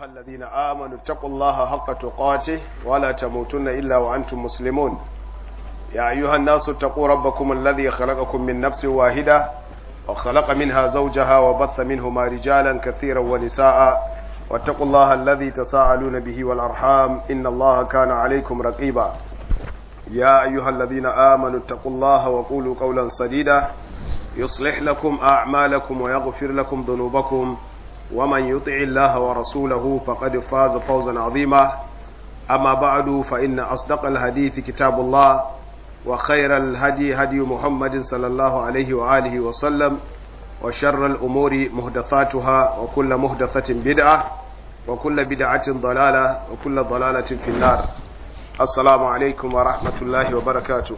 أيها الذين آمنوا اتقوا الله حق تقاته ولا تموتن إلا وأنتم مسلمون يا أيها الناس اتقوا ربكم الذي خلقكم من نفس واحدة وخلق منها زوجها وبث منهما رجالا كثيرا ونساء واتقوا الله الذي تساءلون به والأرحام إن الله كان عليكم رقيبا يا أيها الذين آمنوا اتقوا الله وقولوا قولا سديدا يصلح لكم أعمالكم ويغفر لكم ذنوبكم ومن يطع الله ورسوله فقد فاز فوزا عظيما أما بعد فإن أصدق الحديث كتاب الله وخير الهدي هدي محمد صلى الله عليه وآله وسلم وشر الأمور مهدثاتها وكل مهدثة بدعة وكل بدعة ضلالة وكل ضلالة في النار السلام عليكم ورحمة الله وبركاته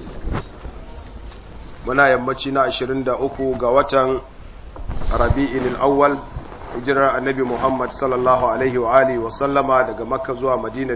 muna yammaci na 23 ga watan rabi'in al'awwal hijirar annabi Muhammad sallallahu alaihi wa alihi wa sallama daga makka zuwa madina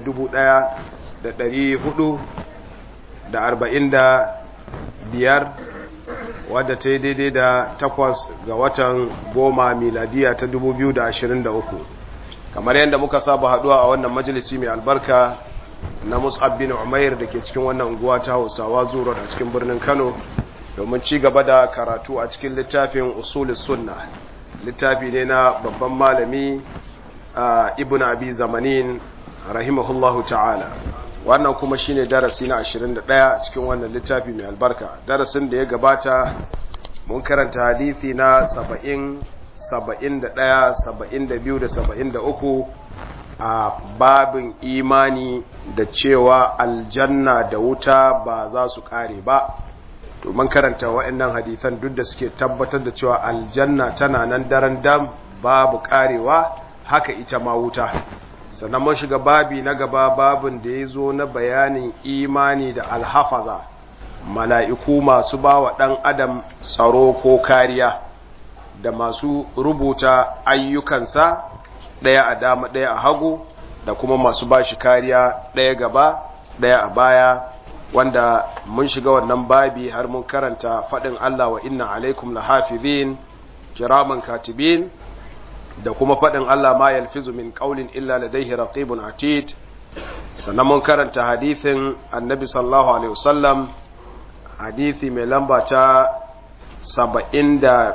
1445 wadda ta yi daidai da takwas ga watan goma miladiya ta 2023 kamar yadda muka saba haduwa a wannan majalisi mai albarka na mus'ab bin umair da ke cikin wannan unguwa ta hausawa zuwa a cikin birnin kano domin ci gaba da karatu a cikin littafin usulis sunna littafi ne na babban malami ibn abi zamanin rahimahullahu ta'ala wannan kuma shine darasi na 21 cikin wannan littafi mai albarka darasin da ya gabata mun karanta hadisi na 70 71 72 da 73 a babin imani da cewa aljanna da wuta ba za su kare ba domin karanta waɗannan hadisan duk da suke tabbatar da cewa aljanna tana nan daren dam babu karewa haka ita ma wuta sannan mun shiga babi na gaba babin da ya zo na bayanin imani da alhafaza mala'iku masu ba wa ɗan adam tsaro ko kariya da masu rubuta ayyukansa ɗaya a dama ɗaya a hagu da kuma masu ba shi kariya ɗaya gaba ɗaya a baya wanda mun shiga wannan babi har mun karanta faɗin Allah wa inna alaikum la hafizin kiraman katibin da kuma faɗin Allah ma yalfizu min qawlin illa ladayhi raqibun atid sannan mun karanta hadithin annabi sallallahu alaihi wasallam hadithi mai lamba ta 74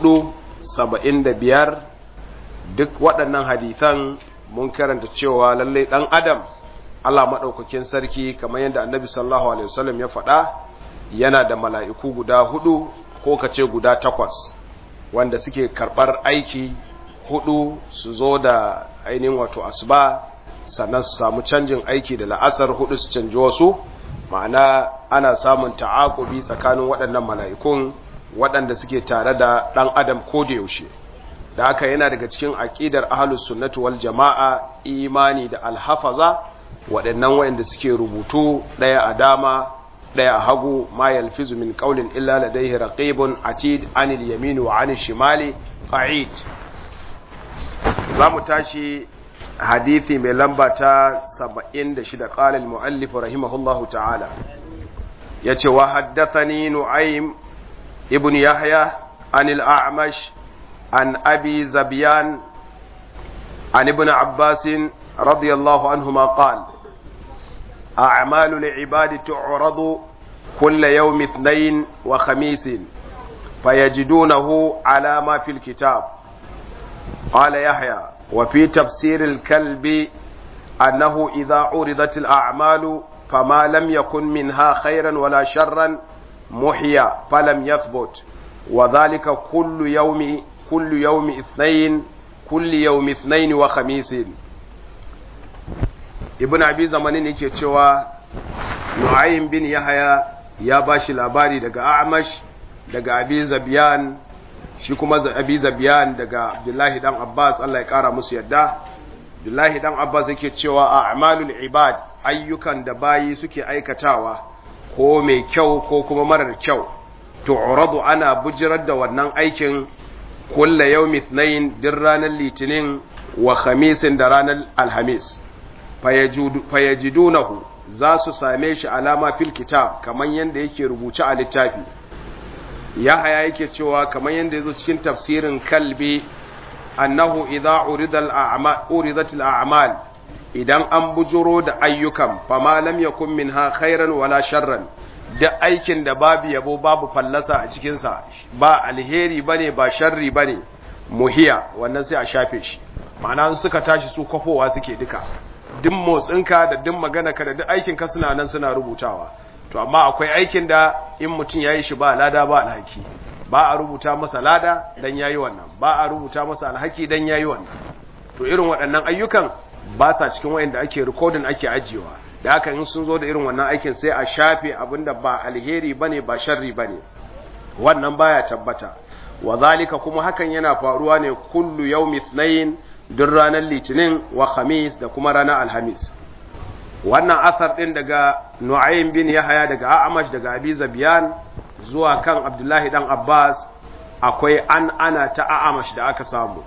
75 duk waɗannan hadithan mun karanta cewa lallai ɗan adam Allah maɗaukakin sarki kamar yadda annabi sallallahu alaihi wasallam ya faɗa yana da mala'iku guda hudu ko kace guda takwas wanda suke karɓar aiki hudu su zo da ainihin wato asuba sannan su samu canjin aiki da la'asar hudu su canji wasu ma'ana ana samun ta'akubi tsakanin waɗannan mala'ikun waɗanda suke tare da ɗan adam ko da yaushe da haka yana daga cikin aƙidar ahlus sunnati wal jama'a imani da alhafaza waɗannan waɗanda suke rubutu ɗaya a dama ɗaya a hagu ma yalfizu min qawlin illa ladayhi raqibun atid anil yamin wa anil shimali qa'id zamu tashi hadisi mai lamba ta 76 qala al muallif rahimahullahu ta'ala yace wa haddathani nu'aym ibn yahya anil a'mash an abi zabyan an ibn abbas رضي الله عنهما قال أعمال العباد تعرض كل يوم اثنين وخميس فيجدونه على ما في الكتاب قال يحيى وفي تفسير الكلب أنه إذا عرضت الأعمال فما لم يكن منها خيرا ولا شرا محيا فلم يثبت وذلك كل يوم كل يوم اثنين كل يوم اثنين وخميس ibn abi zamanin yake cewa nu'aym bin yahya ya bashi labari daga a'mash daga abi zabiyan shi kuma abi zabiyan daga abdullahi dan abbas Allah ya kara musu yadda abdullahi dan abbas yake cewa a'malul ibad ayyukan da bayi suke aikatawa ko mai kyau ko kuma marar kyau tu'radu ana bujirar da wannan aikin kulla yawmi ithnain din ranar litinin wa khamisin da ranar alhamis fayajidunahu za su same shi alama fil kitab kamar yadda yake rubuce a littafi yahaya yake cewa kamar yadda yazo cikin tafsirin kalbi annahu idza urida al-a'mal uridat al-a'mal idan an bujuro da ayyukan fama lam yakun minha khairan wala sharran da aikin da babu yabo babu fallasa a cikin sa ba alheri bane ba sharri bane muhiya wannan sai a shafe shi ma'ana suka tashi su kwafowa suke duka duk motsinka da duk maganarka da duk aikinka suna nan suna rubutawa to amma akwai aikin da in mutum ya yi shi ba lada ba alhaki ba a rubuta masa lada dan yayi wannan ba a rubuta masa alhaki dan yayi wannan to irin waɗannan ayyukan ba sa cikin wayanda ake recording ake ajiyewa da haka in sun zo da irin wannan aikin sai a shafe abinda ba alheri bane ba sharri bane wannan baya tabbata wa zalika kuma hakan yana faruwa ne kullu yawmi ithnain duk ranar litinin wa khamis da kuma ranar alhamis wannan asar din daga nu'aym bin yahya daga a'amash daga abi zabiyan zuwa kan abdullahi dan abbas akwai an ana ta a'amash da aka samu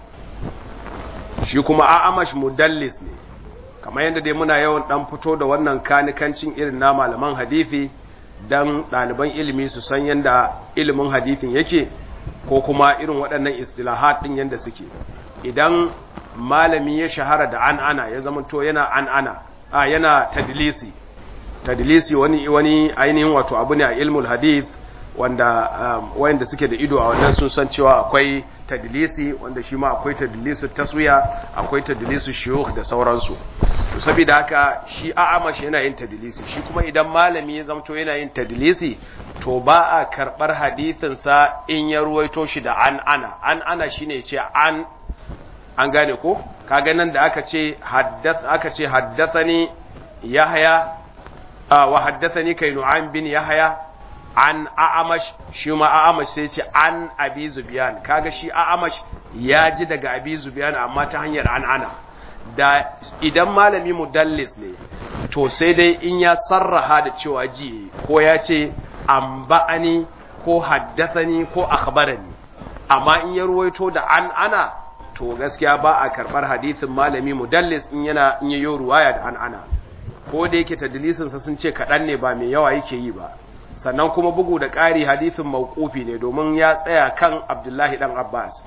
shi kuma a'amash mudallis ne kamar yadda dai muna yawan dan fito da wannan kanikancin irin na malaman hadisi dan ɗaliban ilimi su san yadda ilimin hadisin yake ko kuma irin waɗannan istilahat ɗin yadda suke idan malami ya shahara da an ana ya zama to yana an ana a yana tadlisi tadlisi wani wani ainihin wato abu ne a ilmul hadith wanda um, wayanda suke da ido a wannan sun san cewa akwai tadlisi wanda shi ma akwai tadlisu taswiya akwai tadlisu shuyukh da sauransu to saboda haka shi a'ama shi yana yin tadlisi shi kuma idan malami ya zamto yana yin tadlisi to ba a karbar hadisin sa in ya ruwaito shi da an ana an ana shine ya ce an an gane ko kaga nan da aka ce haddath aka ce haddathani yahya wa haddathani kai nu'aym bin yahya an a'amash shi ma a'amash sai ce an abi zubiyan kaga shi a'amash ya ji daga abi zubiyan amma ta hanyar an ana da idan malami mudallis ne to sai dai in ya sarraha da cewa ji ko ya ce an ba'ani ko haddathani ko akhbarani amma in ya ruwaito da an ana to gaskiya ba a karbar hadisin malami mudallis in yana in yayo ruwaya da an ana ko da yake tadlisinsa sun ce kaɗan ne ba mai yawa yake yi ba sannan kuma bugu da ƙari hadisin mawqufi ne domin ya tsaya kan Abdullahi dan Abbas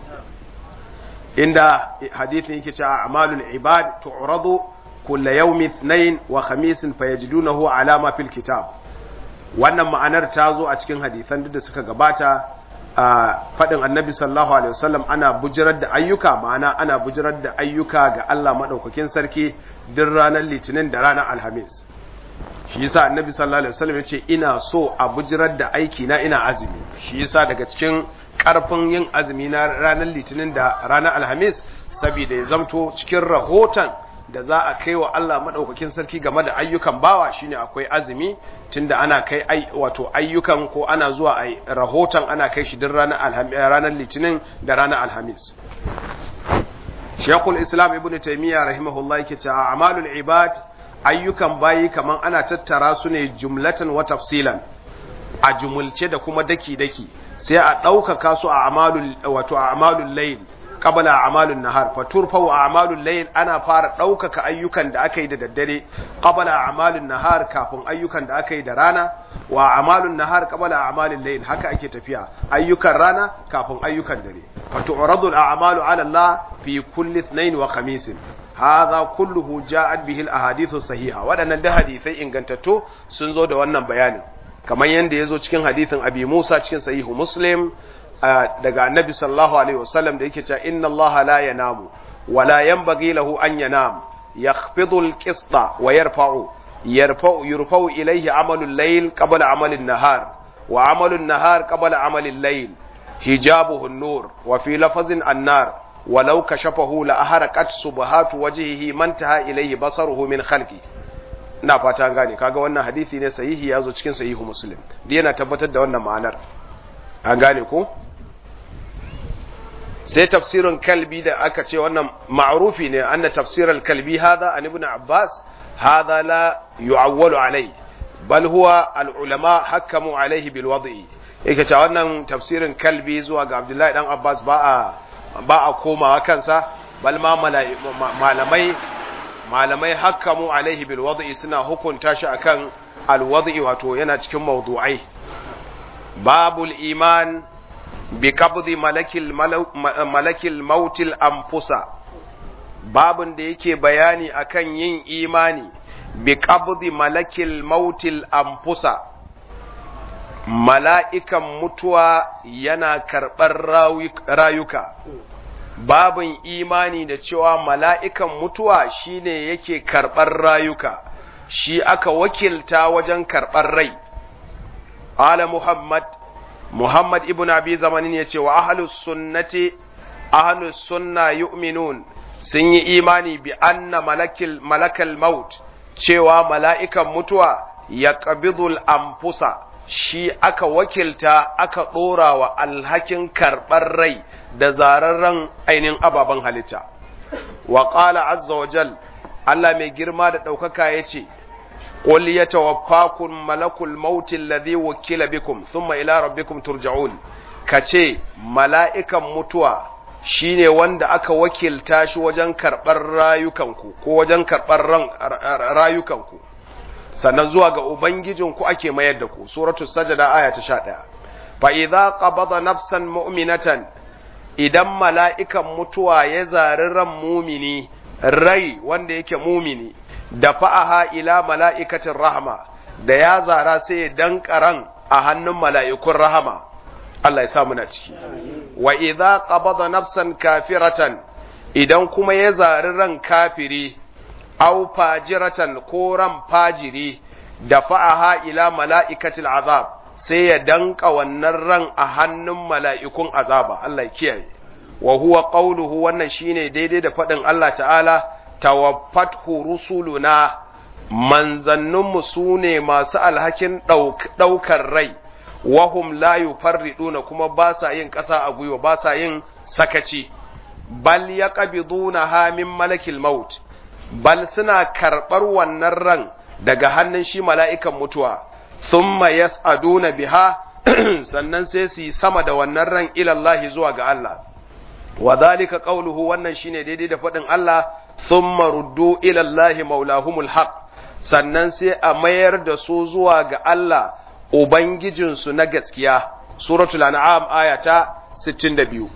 inda hadisin yake cewa amalul ibad tu'radu kulla yawmi ithnain wa khamisin fayajidunahu alama fil kitab wannan ma'anar ta zo a cikin hadisan da suka gabata a fadin annabi sallallahu alaihi wasallam ana bujirar da ayyuka ma'ana ana bujirar da ayyuka ga Allah madaukakin sarki duk ranar litinin da ranar alhamis shi yasa annabi sallallahu alaihi wasallam yace ina so a bujirar da aiki na ina azumi shi yasa daga cikin karfin yin azumi na ranar litinin da ranar alhamis saboda ya zamto cikin rahoton da za a kai wa Allah madaukakin sarki game da ayyukan bawa shine akwai azumi tunda ana kai ai wato ayyukan ko ana zuwa ai rahoton ana kai shi din ranar alhamis ranar litinin da ranar alhamis Sheikhul Islam Ibn Taymiyyah rahimahullah yake cewa amalul ibad ayyukan bayi kaman ana tattara su ne jumlatan wa tafsilan a jumulce da kuma daki-daki sai a ɗaukaka su a amalul wato a amalul layl qabla a amalul nahar fa turfau a amalul layl ana fara ɗaukaka ayyukan da aka yi da daddare qabla a amalul nahar kafin ayyukan da aka yi da rana wa amalul nahar qabla a amalul layl haka ake tafiya ayyukan rana kafin ayyukan dare fa tu'radu al a'malu ala Allah fi kulli ithnain wa khamisin hadha kulluhu ja'at bihi al-ahadithu sahiha wadannan da hadisai ingantattu sun zo da wannan bayanin kamar yanda yazo cikin hadisin Abi Musa cikin sahihu Muslim daga Annabi sallallahu alaihi wasallam da yake cewa inna Allah la yanamu wa la yanbaghi lahu an yanam yakhfidu al-qista wa yarfa'u yarfa'u yurfa'u ilayhi amalu al-layl qabla amali an-nahar wa amalu an-nahar qabla amali al-layl hijabuhu an-nur wa fi lafazin an-nar ولو كشفه لأحرقت سبحات وجهه ما انتهى إليه بصره من خلقه ina fata gane kaga wannan hadisi ne sahihi yazo cikin sahihu muslim da yana tabbatar da wannan ma'anar an gane ko sai tafsirin kalbi da aka ce wannan ma'rufi ne anna tafsiral kalbi hadha an ibn abbas hadha la yu'awwalu alai bal huwa al ulama hakamu alaihi bil wad'i yake cewa wannan tafsirin kalbi zuwa ga abdullahi dan abbas ba a ba a komawa kansa bal ma malamai malamai hakamu alaihi bil wad'i suna hukunta shi akan al wad'i wato yana cikin mawdu'ai babul iman bi qabdi malakil malakil mautil anfusa babun da yake bayani akan yin imani bi qabdi malakil mautil anfusa mala'ikan mutuwa yana karɓar rayuka babin imani da cewa mala'ikan mutuwa shine yake karɓar rayuka shi aka wakilta wajen karɓar rai ala muhammad muhammad ibn abi zamanin ya ce wa ahalus sunnati ahalus sunna yu'minun sun yi imani bi anna malakil malakal maut cewa mala'ikan mutuwa ya ƙabidul amfusa shi aka wakilta aka ɗora wa alhakin karɓar rai da zararren ainihin ababen halitta. Wa ƙala azza wa jal, Allah mai girma da ɗaukaka ya ce, Ƙul ya tawaffakun malakul mautin ladhi wakila bikum, thumma ila rabbikum turja'un. Ka ce, mala'ikan mutuwa shi ne wanda aka wakilta shi wajen karɓar rayukanku, ko wajen karɓar rayukanku. sannan zuwa ga Ubangijinku ake mayar da ku, suratul sajada aya ta sha ɗaya. Fa idza qabada nafsan mu'minatan idan mala'ikan mutuwa ya zari ran mumini, rai wanda yake mumini, da fa'aha ila mala'ikacin rahama, da ya zara sai ya danka ran a hannun mala'ikun rahama, Allah ya sa muna ciki. Wa idza qabada nafsan kafiratan idan kuma ya zari ran kafiri, aw fajiratan ko ran fajiri da fa'aha ila mala'ikatil azab sai ya danka wannan ran a hannun mala'ikun azaba Allah kiyaye wa huwa qawluhu wannan shine daidai da faɗin Allah ta'ala tawaffathu rusuluna manzanninmu su ne masu alhakin ɗaukar rai wahum la yufarriduna kuma ba sa yin ƙasa a gwiwa ba sa yin sakaci bal yaqbiduna ha min malakil maut bal suna karɓar wannan ran daga hannun shi mala'ikan mutuwa, thumma yas'aduna biha sannan sai su yi sama da wannan ran ilallahi zuwa ga Allah. Wa zalika ƙauluhu wannan shine daidai da faɗin Allah, thumma ruddu ilallahi maulahumul haq sannan sai a mayar da su zuwa ga Allah Ubangijinsu na gaskiya. Suratul An'am aya ta 62.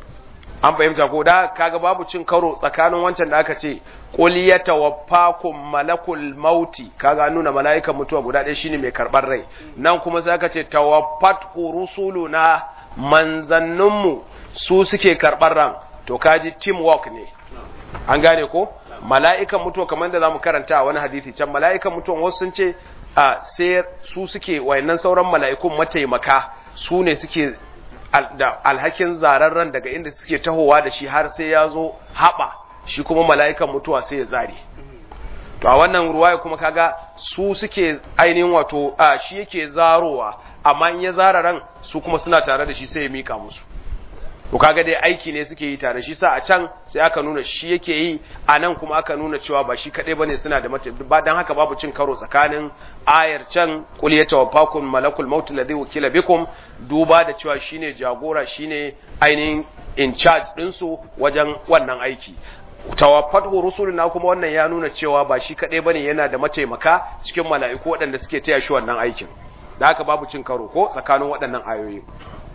an fahimta ko da kaga babu cin karo tsakanin wancan da aka ce qul yatawaffakum malakul mauti kaga nuna mala'ikan mutuwa guda ɗaya shine mai karɓar rai nan kuma sai aka ce tawaffat rusuluna manzanninmu su suke karɓar ran to kaji teamwork ne an gane ko mala'ikan mutuwa kamar da zamu karanta a wani hadisi can mala'ikan mutuwa wasu sun ce a sai su suke wayannan sauran mala'ikun mataimaka su ne suke da alhakin zararren daga inda suke tahowa da shi har sai ya zo haɓa shi kuma mala'ikan mutuwa sai ya zare to a wannan ruwaya kuma kaga su suke ainihin wato a shi yake zarowa amma in ya zara ran su kuma suna tare da shi sai ya mika musu to kaga dai aiki ne suke yi tare shi sa a can sai aka nuna shi yake yi a nan kuma aka nuna cewa ba shi kadai bane suna da mata ba dan haka babu cin karo tsakanin ayar can qul yatawaffakum malakul maut alladhi wukila bikum duba da cewa shine jagora shine ainihin in charge din su wajen wannan aiki tawaffatu rusuluna kuma wannan ya nuna cewa ba shi kadai bane yana da mataimaka cikin mala'iku waɗanda suke taya shi wannan aikin da haka babu cin karo ko tsakanin waɗannan ayoyi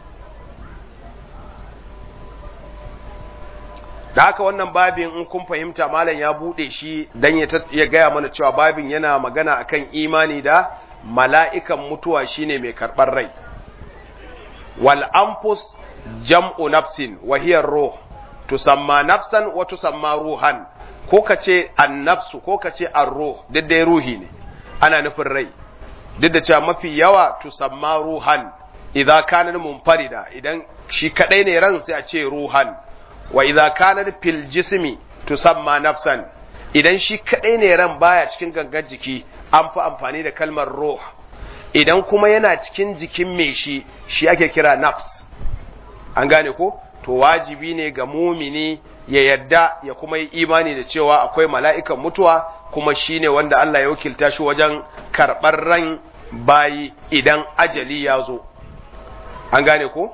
da haka wannan babin in kun fahimta malam ya bude shi dan ya gaya mana cewa babin yana magana akan imani da mala'ikan mutuwa shine mai karɓar rai wal anfus jam'u nafsin wa hiya ruh tusamma nafsan wa tusamma ruhan ko kace annafsu ko kace ar-ruh duk dai ruhi ne ana nufin rai duk da cewa mafi yawa tusamma ruhan idza kana munfarida idan shi kadai ne ran sai a ce ruhan wa idza kana fil jismi tusamma nafsan idan shi kadai ne ran baya cikin gangan jiki an fi amfani da kalmar ruh idan kuma yana cikin jikin mai shi shi ake kira nafs an gane ko to wajibi ne ga mumini ya yadda ya kuma yi imani da cewa akwai mala'ikan mutuwa kuma shine wanda Allah ya wakilta shi wajen karɓar ran bayi idan ajali ya zo an gane ko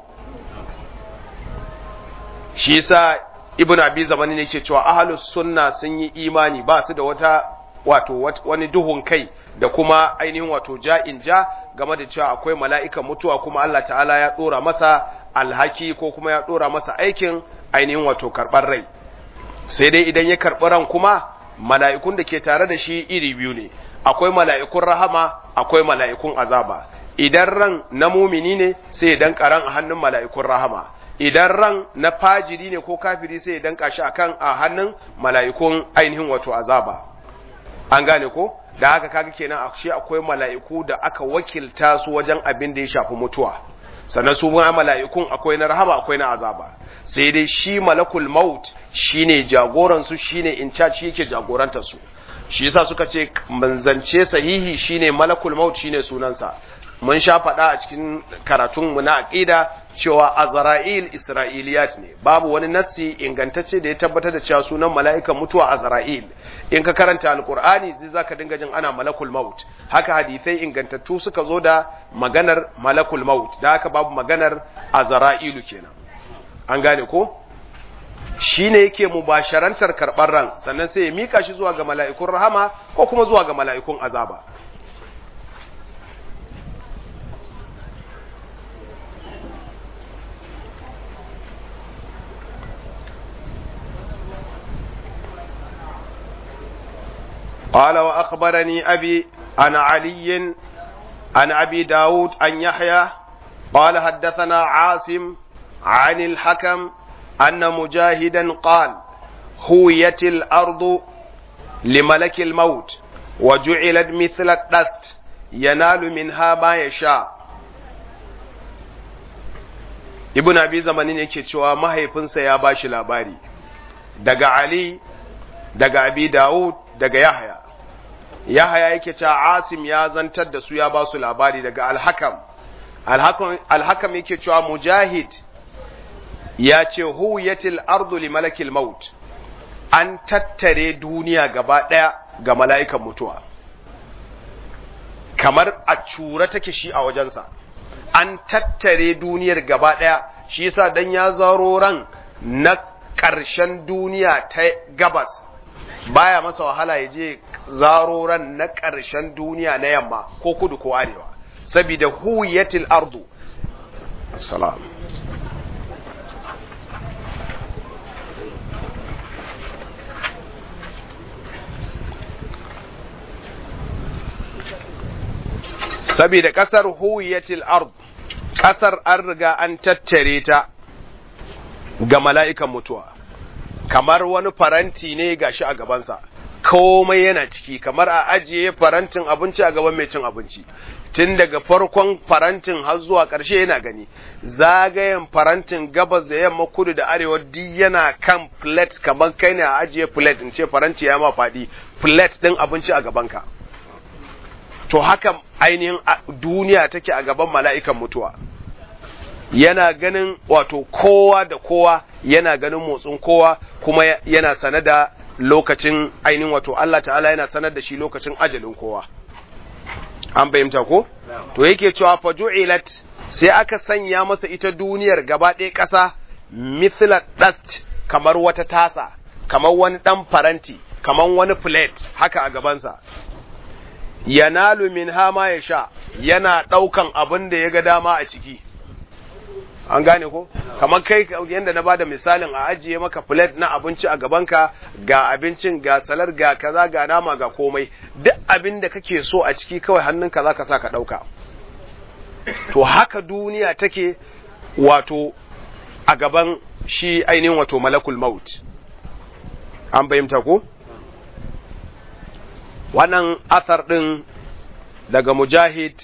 shi yasa ibn abi zamani ne ke cewa ahlus sunna sun yi imani ba su da wata wato wani duhun kai da kuma ainihin wato ja'in ja game da cewa akwai mala'ikan mutuwa kuma Allah ta'ala ya dora masa alhaki ko kuma ya dora masa aikin ainihin wato karɓar rai sai dai idan ya karɓi ran kuma mala'ikun da ke tare da shi iri biyu ne akwai mala'ikun rahama akwai mala'ikun azaba idan ran na mumini ne sai ya danka ran a hannun mala'ikun rahama idan ran na fajiri ne ko kafiri sai ya danka shi akan a hannun mala'ikun ainihin wato azaba an gane ko da haka kaga kenan ashe akwai mala'iku da aka wakilta su wajen abin da ya shafi mutuwa sannan su ma mala'ikun akwai na rahama akwai na azaba sai dai shi malakul maut shine jagoran su shine in charge shi yake jagorantar su shi yasa suka ce manzance sahihi shine malakul maut shine sunansa mun sha faɗa a cikin karatun mu na aqida cewa azra'il isra'iliyat ne babu wani nassi ingantacce da ya tabbatar da cewa sunan mala'ikan mutuwa azra'il in ka karanta alqur'ani zai zaka dinga jin ana malakul maut haka hadisai ingantattu suka zo da maganar malakul maut da haka babu maganar azra'ilu kenan an gane ko shine yake mubasharantar karɓar ran sannan sai ya mika shi zuwa ga mala'ikun rahama ko kuma zuwa ga mala'ikun azaba قال وأخبرني أبي عن علي عن أبي داود عن يحيى قال حدثنا عاصم عن الحكم أن مجاهدا قال هويت الأرض لملك الموت وجعلت مثل الدست ينال منها ما يشاء ibn abi zamanin yake cewa mahaifinsa ya bashi labari daga ali daga abi daud daga yahya yahya yake cewa asim ya zantar da su ya ba su labari daga alhakam alhakam yake cewa mujahid ya ce huwiyatil ardu li malakil maut an tattare duniya gaba ɗaya ga mala'ikan mutuwa kamar a cura take shi a wajensa an tattare duniyar gaba ɗaya shi yasa dan ya zaro ran na ƙarshen duniya ta gabas baya masa wahala ya je zaro ran na ƙarshen duniya na yamma ko kudu ko arewa saboda huwiyatil ardu assalam saboda ƙasar huwiyatil ard ƙasar an riga an tattare ta ga mala'ikan mutuwa kamar wani faranti ne gashi a gabansa komai yana ciki kamar a ajiye farantin abinci a gaban mai cin abinci tun daga farkon farantin har zuwa ƙarshe yana gani zagayen farantin gabas da yamma kudu da arewa duk yana kan plate kamar kai ne a ajiye plate in ce faranti ya ma faɗi plate ɗin abinci a gabanka to haka ainihin duniya take a gaban mala'ikan mutuwa yana ganin wato kowa da kowa yana ganin motsin kowa kuma yana sane da lokacin ainihin wato Allah ta'ala yana sanar da shi lokacin ajalin kowa an fahimta ko to yake cewa faju'ilat sai aka sanya masa ita duniyar gaba ɗaya ƙasa mithla dust kamar wata tasa kamar wani ɗan faranti kamar wani plate haka a gabansa yanalu min hama ya sha yana ɗaukan abin da ya ga dama a ciki an gane ko kamar kai yadda na bada misalin a ajiye maka plate na abinci a gabanka ga abincin ga salar ga kaza ga nama ga komai duk abin da kake so a ciki kawai hannunka za ka sa ka ɗauka to haka duniya take wato a gaban shi ainihin wato malakul maut an fahimta ko wannan athar ɗin daga mujahid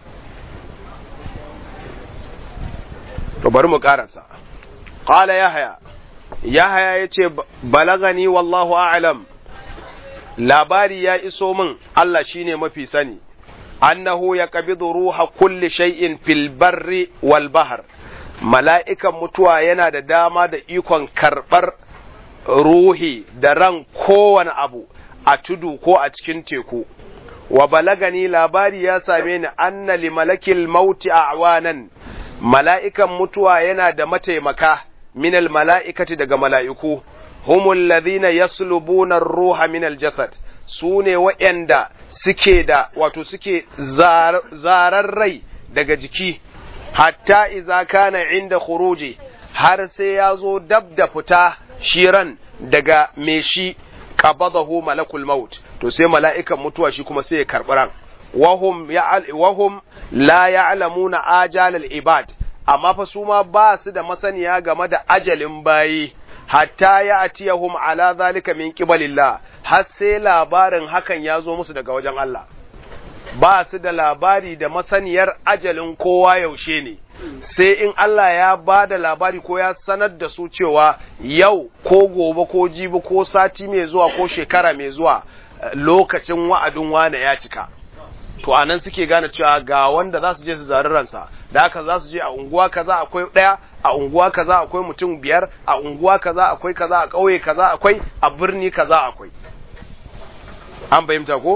to bari mu karasa qala yahya yahya yace balagani wallahu a'lam labari ya iso min Allah shine mafi sani annahu yaqbidu ruha kulli shay'in fil barri wal bahr mala'ikan mutuwa yana da dama da ikon karbar ruhi da ran kowane abu a tudu ko a cikin teku wa balagani labari ya same ni anna li malakil mauti a'wanan mala'ikan mutuwa yana da mataimaka minal mala'ikati daga mala'iku, humul ladhina yaslubuna ruha minal jasad, su ne waɗanda suke da, wato suke zarar rai daga jiki, hatta iza kana inda khuruji har sai ya zo dab da fita shiran daga me shi qabadahu malakul maut to sai mala'ikan mutuwa shi kuma sai ya karɓi ran wahum wahum la ya'lamuna ajal al ibad amma fa su ma ba su da masaniya game da ajalin bayi hatta ya atiyahum ala zalika min qibalillah har sai labarin hakan ya zo musu daga wajen Allah ba su da labari da masaniyar ajalin kowa yaushe ne sai in Allah ya ba da labari ko ya sanar da su cewa yau ko gobe ko jibi ko sati mai zuwa ko shekara mai zuwa lokacin wa'adin wane ya cika to anan suke gane cewa ga wanda za su je su zari ransa da haka za su je a unguwa kaza akwai ɗaya a unguwa kaza akwai mutum biyar a unguwa kaza akwai kaza a ƙauye kaza akwai a birni kaza akwai an fahimta ko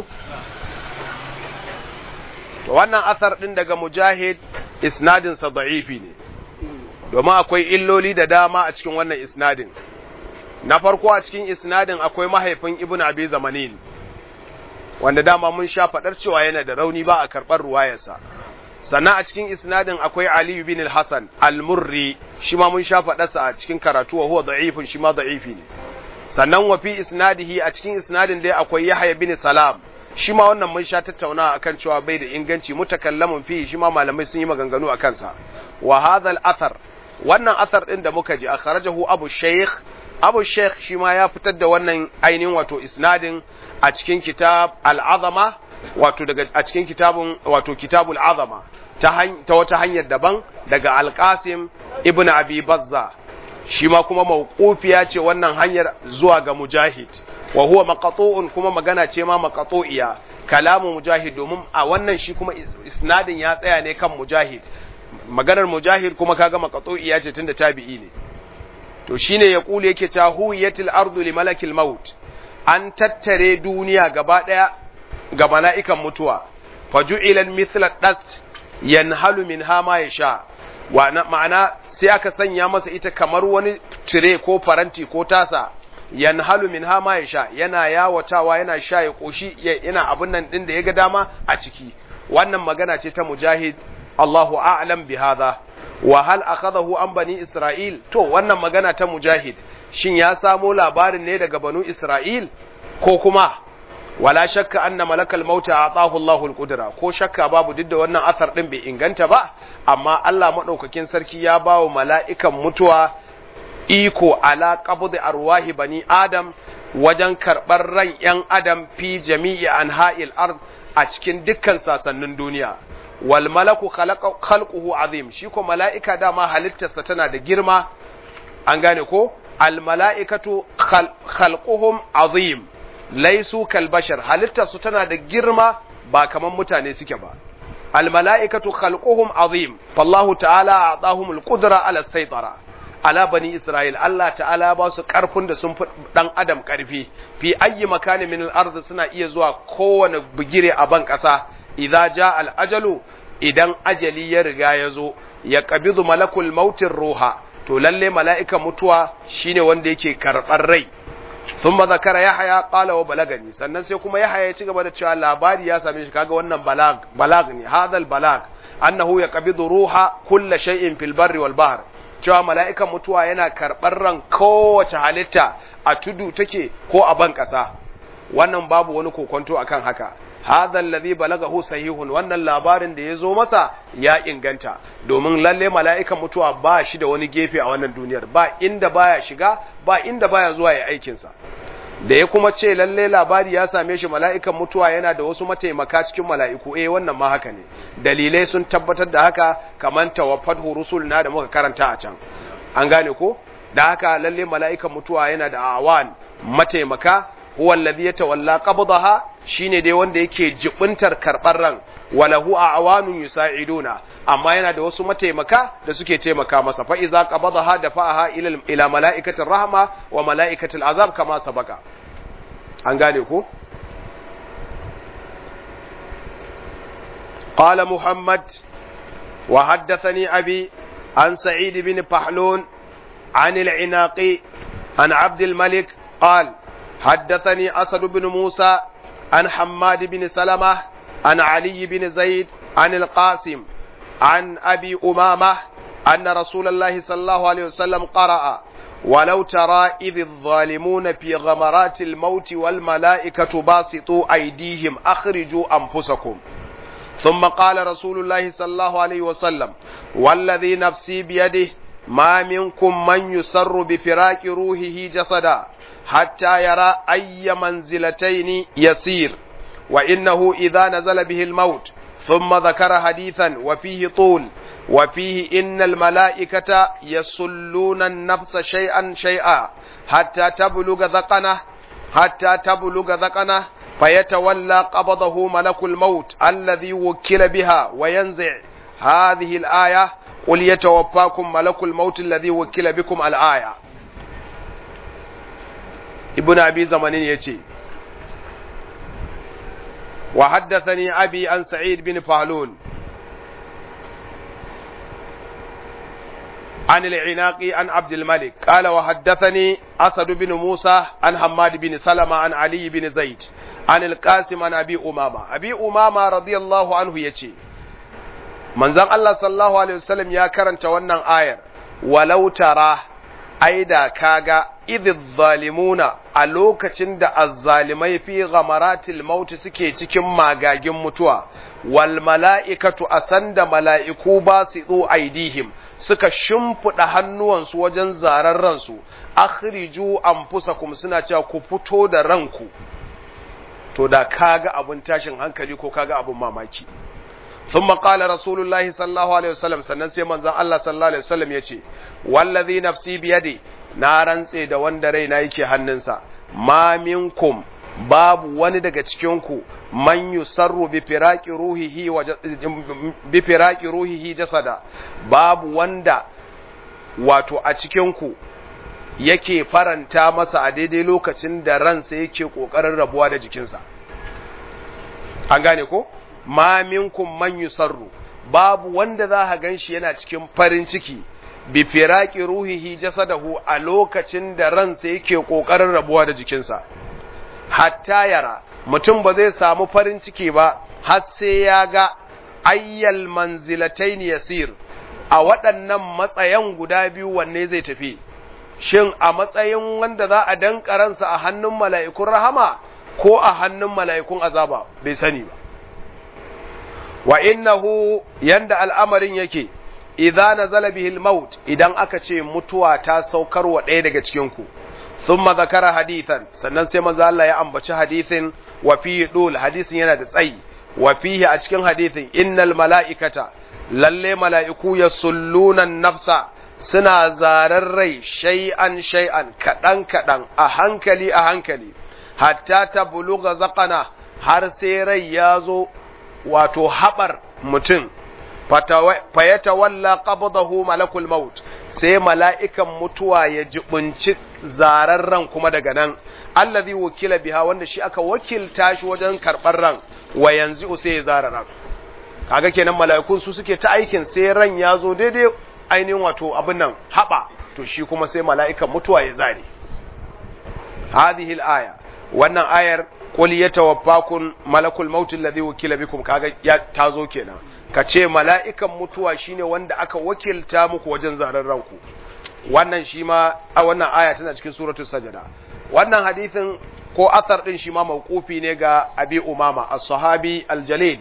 to wannan asar din daga mujahid isnadin sa da'ifi ne domin akwai illoli da dama a cikin wannan isnadin na farko a cikin isnadin akwai mahaifin ibnu abi zamanin wanda dama mun sha faɗar cewa yana da rauni ba a karɓar ruwayarsa sannan a cikin isnadin akwai Ali bin al-Hasan al-Murri shi ma mun sha faɗarsa a cikin karatu wa huwa da'ifun shi ma da'ifi ne sannan wa fi isnadihi a cikin isnadin dai akwai Yahya bin Salam shi ma wannan mun sha tattaunawa akan cewa bai da inganci mutakallamun fi shi ma malamai sun yi maganganu akan sa wa hadha al-athar wannan athar din da muka ji akhrajahu Abu Shaykh Abu Sheikh shi ma ya fitar da wannan ainihin wato isnadin a cikin kitab al'azama wato daga a cikin kitabun wato kitabul azama ta, ta wata hanyar daban daga alqasim ibn abi bazza shi ma kuma mawqufiya ce wannan hanyar zuwa ga mujahid wa huwa maqtu'un kuma magana ce ma maqtu'iya kalamu mujahid domin a wannan shi kuma isnadin ya tsaya ne kan mujahid maganar mujahid kuma kaga maqtu'iya ce tunda tabi'i ne to shine ya kule yake ta huwiyatil ardu li malakil maut an tattare duniya gaba daya ga mala'ikan mutuwa faju'ila mithla dast yanhalu minha ma yasha wa ma'ana sai aka sanya masa ita kamar wani tire ko faranti ko tasa yanhalu minha ma yasha yana yawatawa yana sha ya koshi yana abun nan din da ya ga dama a ciki wannan magana ce ta mujahid Allahu a'lam bi hadha wa hal akhadahu an bani Isra'il to wannan magana ta mujahid shin ya samo labarin ne daga banu Isra'il ko kuma wala shakka anna malakal mauta atahu Allahu al-qudra ko shakka babu duk da wannan asar din bai inganta ba amma Allah madaukakin sarki ya bawo mala'ikan mutuwa iko ala qabdi arwahi bani adam wajen karɓar ran ‘yan adam fi jami'i anha'il ard a cikin dukkan sasannin duniya wal malaku khalquhu azim shi ko mala'ika dama halittarsa tana da girma an gane ko al mala'ikatu khalquhum azim laisu kal bashar halittarsu tana da girma ba kaman mutane suke ba al mala'ikatu khalquhum azim fallahu ta'ala a'tahum al qudra ala saytara ala bani Isra'il Allah ta'ala ba su ƙarfin da sun fi ɗan adam ƙarfi fi ayyi makani min al suna iya zuwa kowane bugire a ban ƙasa idza ja al-ajalu idan ajali ya riga ya zo ya qabidu malakul mautin ruha to lalle mala'ikan mutuwa shine wanda yake karɓar rai thumma zakara yahya qala wa balagani sannan sai kuma yahya ya ci gaba da cewa labari ya same shi kaga wannan balag balag ne hadal balag annahu yaqbidu ruha kulla shay'in fil barri wal bahr cewa mala'ikan mutuwa yana karɓar ran kowace halitta a tudu take ko a ban ƙasa wannan babu wani kokonto akan haka hadha alladhi balagahu sahihun wannan labarin da ya zo masa ya inganta domin lalle mala'ikan mutuwa ba shi da wani gefe a wannan duniyar ba inda baya shiga ba inda baya zuwa ya aikinsa da ya kuma ce lalle labari ya same shi mala'ikan mutuwa yana da wasu mataimaka cikin mala'iku eh wannan ma haka ne dalilai sun tabbatar da haka kamar tawaffat rusul na da muka karanta a can an gane ko da haka lalle mala'ikan mutuwa yana da awan mataimaka huwa alladhi yatawalla qabdaha shine dai wanda yake jibuntar karbar ran walahu awanun yusa'iduna amma yana da wasu mataimaka da suke taimaka masa fa iza qabadaha dafa'aha ila ila mala'ikatir rahma wa mala'ikatil azab kama sabaka an gane ko قال محمد وحدثني أبي عن سعيد بن فحلون عن العناقي عن عبد الملك قال حدثني أسد بن موسى عن حماد بن سلمة عن علي بن زيد عن القاسم عن أبي أمامة أن رسول الله صلى الله عليه وسلم قرأ ولو ترى إذ الظالمون في غمرات الموت والملائكة باسطوا أيديهم أخرجوا أنفسكم ثم قال رسول الله صلى الله عليه وسلم والذي نفسي بيده ما منكم من يسر بفراق روحه جسدا حتى يرى أي منزلتين يسير وإنه إذا نزل به الموت ثم ذكر حديثا وفيه طول وفيه إن الملائكة يسلون النفس شيئا شيئا حتى تبلغ ذقنه حتى تبلغ ذقنه فيتولى قبضه ملك الموت الذي وكل بها وينزع هذه الآية قل يتوفاكم ملك الموت الذي وكل بكم الآية ابن أبي زمانين يتي وحدثني أبي عن سعيد بن فهلون عن العناق عن عبد الملك قال وحدثني أسد بن موسى عن حماد بن سلمة عن علي بن زيد عن القاسم عن أبي أمامة أبي أمامة رضي الله عنه يتي manzon Allah sallallahu alaihi wasallam ya karanta wannan ayar walau tara aida kaga idh zalimuna a lokacin da azzalimai fi ghamaratil maut suke cikin magagin mutuwa wal mala'ikatu asanda mala'iku ba su do aidihim suka shimfiɗa hannuwansu wajen zarar ransu akhriju anfusakum suna cewa ku fito da ranku to da kaga abun tashin hankali ko kaga abun mamaki ثم قال رسول الله صلى الله عليه وسلم sannan sai manzon Allah sallallahu alaihi wasallam yace wallazi nafsi biyadi na rantse da wanda raina yake hannunsa ma minkum babu wani daga cikin ku man yusarru bi firaqi ruhihi wa bi firaqi ruhihi jasada babu wanda wato a cikin ku yake faranta masa a daidai lokacin da ransa yake kokarin rabuwa da jikinsa an gane ko ma minkum man yusarru babu wanda za ka ganshi yana cikin farin ciki bi firaqi ruhihi jasadahu a lokacin da ransa yake kokarin rabuwa da jikinsa hatta yara mutum ba zai samu farin ciki ba har sai ya ga ayyal manzilatayn yasir a waɗannan matsayan guda biyu wanne zai tafi shin a matsayin wanda za a danka ransa a hannun mala'ikun rahama ko a hannun mala'ikun azaba bai sani ba wa innahu yanda al'amarin yake idza nazala bihi al-maut idan aka ce mutuwa ta saukar wa ɗaya daga cikin ku thumma zakara hadithan sannan sai manzo Allah ya ambaci hadithin wa fihi dul hadisin yana da tsayi wa fihi a cikin hadithin innal mala'ikata lalle mala'iku yasulluna nafsa suna zarar rai shay'an shay'an kadan kadan a hankali a hankali hatta ta buluga zaqana har sai rai ya zo wato haɓar mutum fayata walla qabdahu malakul maut sai mala'ikan mutuwa ya jibunci zararren kuma daga nan allazi wakila biha wanda shi aka wakilta shi wajen karɓar ran wa yanzu sai ya zara ran kaga kenan mala'ikun su suke ta aikin sai ran ya zo daidai ainihin wato abin nan haɓa to shi kuma sai mala'ikan mutuwa ya zare hadhihi al-aya wannan ayar qul yatawaffakum malakul maut alladhi wukila bikum kaga ya tazo kenan kace mala'ikan mutuwa shine wanda aka wakilta muku wajen zarar ranku wannan shi ma a wannan aya tana cikin suratul sajada wannan hadisin ko athar din shi ma mauqufi ne ga abi umama as-sahabi al-jalil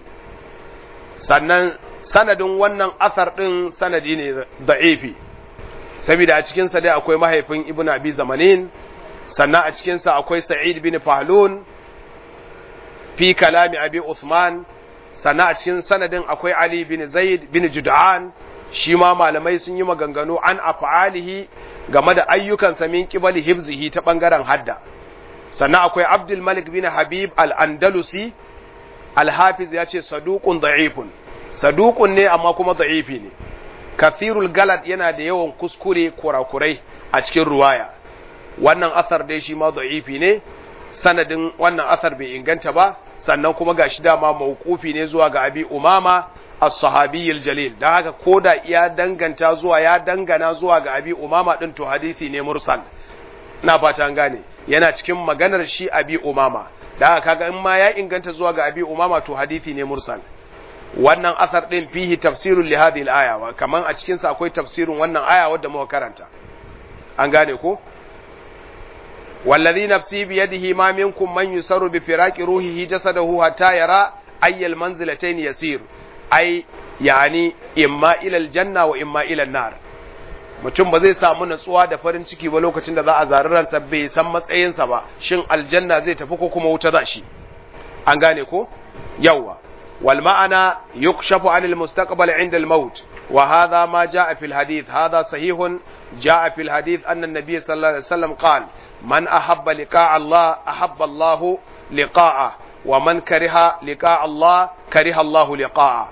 sannan sanadin wannan athar din sanadi ne da'ifi saboda a cikin sa dai akwai mahaifin ibnu abi zamanin sannan a cikin sa akwai sa'id bin fahlun fi kalami abi Uthman sannan a cikin sanadin akwai Ali bin Zaid bin Jud'an shi ma malamai sun yi maganganu an af'alihi game da ayyukansa min qibali hibzihi ta bangaren hadda sannan akwai Abdul Malik bin Habib al-Andalusi al-Hafiz ya ce saduqun da'ifun saduqun ne amma kuma da'ifi ne kathirul galad yana da yawan kuskure kurakurai a cikin ruwaya wannan asar dai shi ma da'ifi ne sanadin wannan asar bai inganta ba sannan kuma ga shi dama mawqufi ne zuwa ga abi umama as-sahabi jalil dan haka koda ya danganta zuwa ya dangana zuwa ga abi umama din to hadisi ne mursal ina fata an gane yana cikin maganar shi abi umama dan haka kaga in ma ya inganta zuwa ga abi umama to hadisi ne mursal wannan asar din fihi tafsirun li hadhihi al-aya kaman a cikin sa akwai tafsirin wannan aya wadda muka karanta an gane ko wallazi nafsi bi yadihi ma minkum man yusaru bi firaqi ruhihi jasadahu hatta yara ayyal manzilatayn yasir ai yani imma ila aljanna wa imma ila nar mutum ba zai samu natsuwa da farin ciki ba lokacin da za a zari ransa bai san matsayinsa ba shin aljanna zai tafi ko kuma wuta za shi an gane ko yawwa wal ma'ana yukshafu anil mustaqbal inda al maut wa hadha ma jaa fil hadith hadha sahihun jaa fil hadith anna an-nabiy sallallahu alaihi wasallam qala man ahabba liqa'a Allah ahabba Allah liqa'a wa man kariha liqa'a Allah kariha Allah liqa'a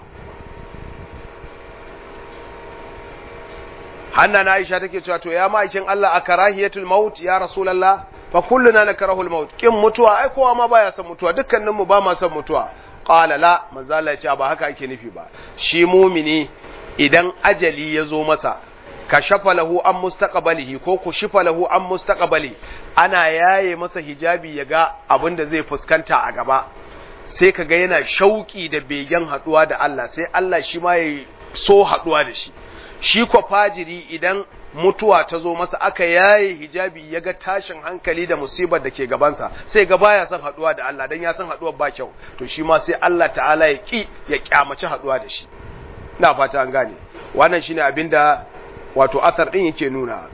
hanna na Aisha take cewa to ya ma'aikin Allah a karahiyatul maut ya rasulullah fa kulluna nakrahul maut kin mutuwa ai kowa ma baya son mutuwa dukkanin mu ba ma son mutuwa qala la manzo Allah ya ce ba haka ake nufi ba shi mumini idan ajali ya zo masa ka shafa lahu an mustaqbalihi ko ku shifa lahu an mustaqbali ana yaye masa hijabi ya ga abin da zai fuskanta a gaba sai ka ga yana shauki da begen haduwa da Allah sai Allah shi ma ya so haduwa da shi shi kwa fajiri idan mutuwa ta zo masa aka yaye hijabi ya ga tashin hankali da musibar da ke gabansa sai ga baya son haduwa da Allah dan ya san haduwar ba kyau to shi ma sai Allah ta'ala ya ki ya kyamaci haduwa da shi ina fata an gane wannan shine abinda wato asar din yake nuna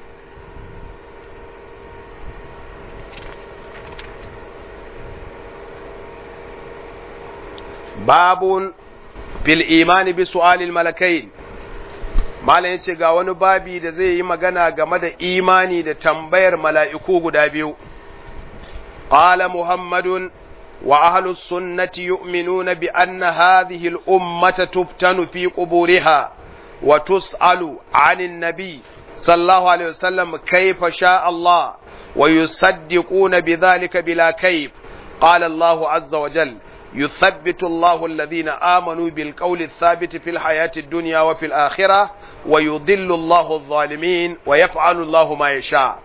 babun fil imani bi su'alil malakain malam yace ga wani babi da zai yi magana game da imani da tambayar mala'iku guda biyu qala muhammadun wa ahlus sunnati yu'minuna bi anna hadhihi al ummata tuftanu fi quburiha wa tus'alu 'anil nabi sallallahu alaihi wasallam kayfa sha Allah wa yusaddiquna bidhalika bila kayf qala Allah azza wa jalla يثبت الله الذين آمنوا بالقول الثابت في الحياة الدنيا وفي الآخرة ويضل الله الظالمين ويفعل الله ما يشاء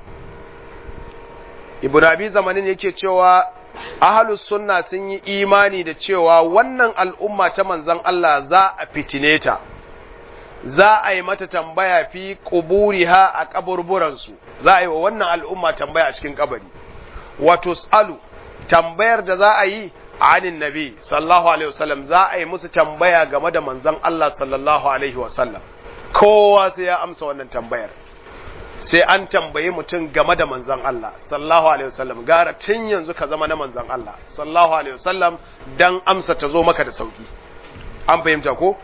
ibn abi zamanin yake cewa ahlus sunna sun yi imani da cewa wannan al'umma ta manzon Allah za a fitine ta za a yi mata tambaya fi quburiha a kaburburansu za a yi wa wannan al'umma tambaya a cikin kabari wa tus'alu tambayar da za a yi anin nabi sallallahu alaihi wasallam za a yi musu tambaya game da manzon Allah sallallahu alaihi wasallam kowa sai ya amsa wannan tambayar sai an tambayi mutum game da manzon Allah sallallahu alaihi wasallam gara tun yanzu ka zama na manzon Allah sallallahu alaihi wasallam dan amsa ta zo maka da sauki an fahimta ko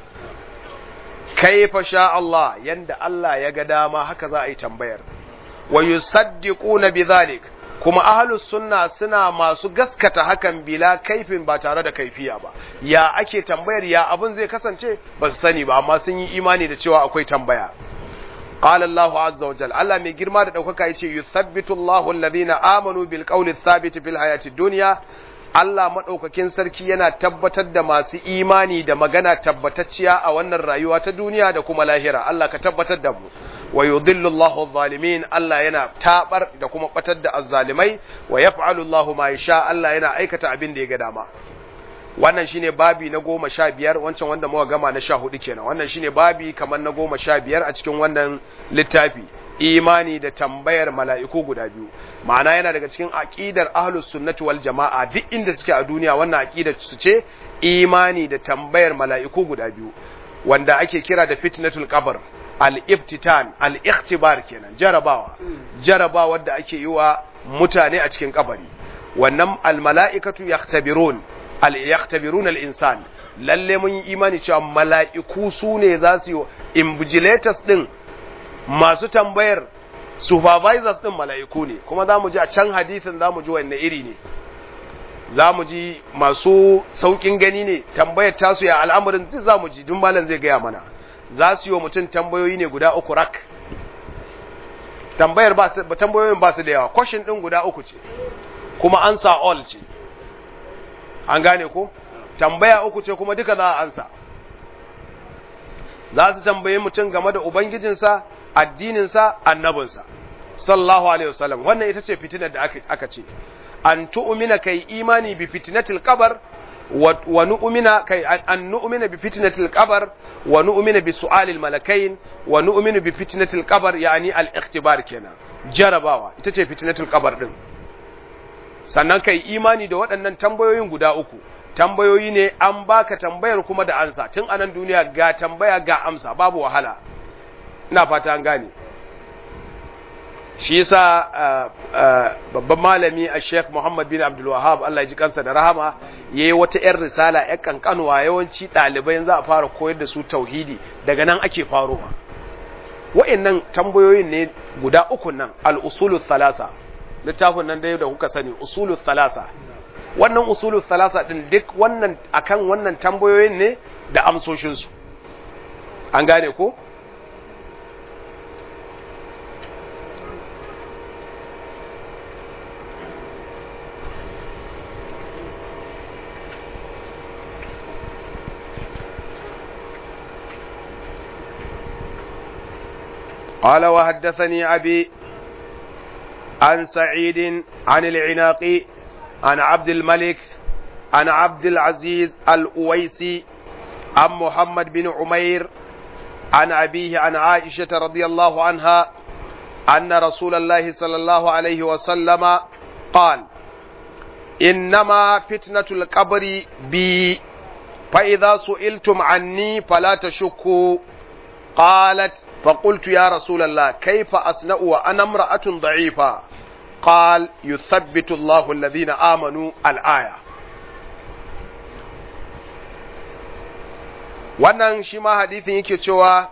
kaifa sha Allah yanda Allah ya ga dama haka za a yi tambayar wa yusaddiquna bidhalik kuma ahlus sunna suna masu gaskata hakan bila kaifin ba tare da kaifiya ba ya ake tambayar ya abin zai kasance ba su sani ba amma sun yi imani da cewa akwai tambaya qala Allahu azza wa jalla Allah mai girma da daukaka yace yuthabbitu Allahu alladhina amanu bil qawli thabit fil hayati dunya Allah madaukakin sarki yana tabbatar da masu imani da magana tabbatacciya a wannan rayuwa ta duniya da kuma lahira Allah ka tabbatar da mu wa yudhillu Allahu adh-dhalimin Allah yana tabar da kuma batar da azzalimai wa yaf'alu Allahu ma yasha Allah yana aikata abin da ya ga dama wannan shine babi na goma sha biyar wancan wanda muka gama na sha hudu kenan wannan shine babi kamar na goma sha biyar a cikin wannan littafi imani da tambayar mala'iku guda biyu ma'ana yana daga cikin aqidar ahlus sunnati wal jama'a duk inda suke a duniya wannan aqidar su ce imani da tambayar mala'iku guda biyu wanda ake kira da fitnatul qabr al-iftitan al-ikhtibar kenan jarabawa jarabawa da ake yi wa mutane a cikin kabari wannan al-mala'ikatu yaktabirun al-yaktabirun al-insan lalle mun yi imani cewa mala'iku su ne za su yi invigilators din masu tambayar supervisors din mala'iku ne kuma za mu ji a can hadisin za mu ji wanne iri ne za mu ji masu saukin gani ne tambayar tasu ya al'amarin duk za mu ji dun malam zai gaya mana za su yi wa mutum tambayoyi ne guda uku rak tambayar ba su tambayoyin ba su da yawa question din guda uku ce kuma ansa all ce an gane ko tambaya uku ce kuma duka za a ansa za su tambaye mutum game da ubangijinsa addininsa annabinsa sallallahu alaihi wasallam wannan ita ce fitinar da aka ce an tu'mina kai imani bi fitnatil qabr wa nu'mina kai an nu'mina bi fitnatil qabr wa nu'mina bi su'alil malakain wa nu'minu bi fitnatil qabr yani al ikhtibar kenan jarabawa ita ce fitnatul qabr din sannan kai imani da waɗannan tambayoyin guda uku tambayoyi ne an baka tambayar kuma da ansa tun anan duniya ga tambaya ga amsa babu wahala ina fata an gane shi yasa babban malami a Sheikh Muhammad bin Abdul Wahhab Allah ya ji kansa da rahama yayi wata yar risala yar kankanuwa yawanci ɗalibai za a fara koyar da su tauhidi daga nan ake farowa wa'annan tambayoyin ne guda uku nan al-usulul thalasa littafin nan dai da kuka sani usulul thalasa wannan usulul thalasa din duk wannan akan wannan tambayoyin ne da amsoshin su an gane ko قال وحدثني أبي عن سعيد عن العناقي عن عبد الملك عن عبد العزيز الأويسي عن محمد بن عمير عن أبيه عن عائشة رضي الله عنها أن رسول الله صلى الله عليه وسلم قال إنما فتنة القبر بي فإذا سئلتم عني فلا تشكوا قالت فقلت يا رسول الله كيف أصنع وأنا امرأة ضعيفة قال يثبت الله الذين آمنوا الآية wannan shi ma hadithin yake cewa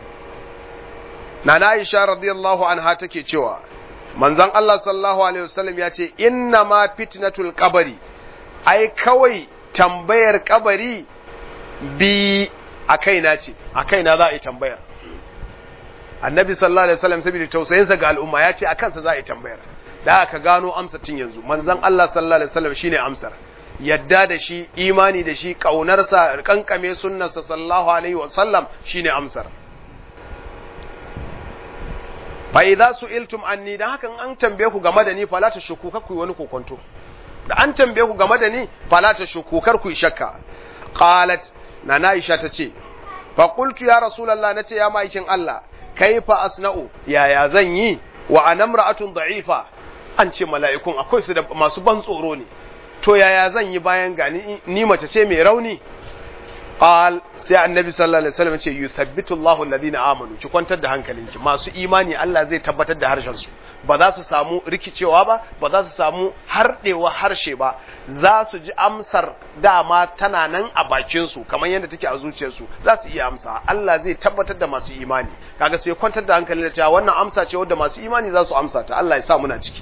na Aisha radiyallahu anha take cewa manzon Allah sallallahu alaihi wasallam ya ce inna ma fitnatul qabri ai kawai tambayar kabari bi a kaina ce a kaina za a yi tambayar annabi sallallahu alaihi wasallam saboda tausayinsa ga al'umma ya ce a kansa za a yi tambayar da aka gano amsa tun yanzu manzon Allah sallallahu alaihi wasallam shine amsar yadda da shi imani da shi kaunarsa kankame sunnarsa sallallahu alaihi wasallam shine amsar fa idza su'iltum anni dan hakan an tambaye ku game da ni fala ta shuku kar ku yi wani kokonto da an tambaye ku game da ni fala ta shuku kar ku yi shakka qalat na Aisha ta ce fa qultu ya rasulullah nace ya maikin Allah kaifa asna'u yaya zan yi wa anamra'atun da'ifa an ce mala'ikun akwai su da masu ban tsoro ne to yaya zan yi bayan gani ni mace ce mai rauni qal sai annabi sallallahu alaihi wasallam ce yuthabbitu Allahu alladhina amanu ki kwantar da hankalinki masu imani Allah zai tabbatar da harshen su ba za su samu rikicewa ba ba za su samu hardewa harshe ba za su ji amsar dama tana nan a bakin su kamar yadda take a zuciyar su za su iya amsa Allah zai tabbatar da masu imani kaga sai kwantar da hankali da cewa wannan amsa ce wadda masu imani za su amsa ta Allah ya sa muna ciki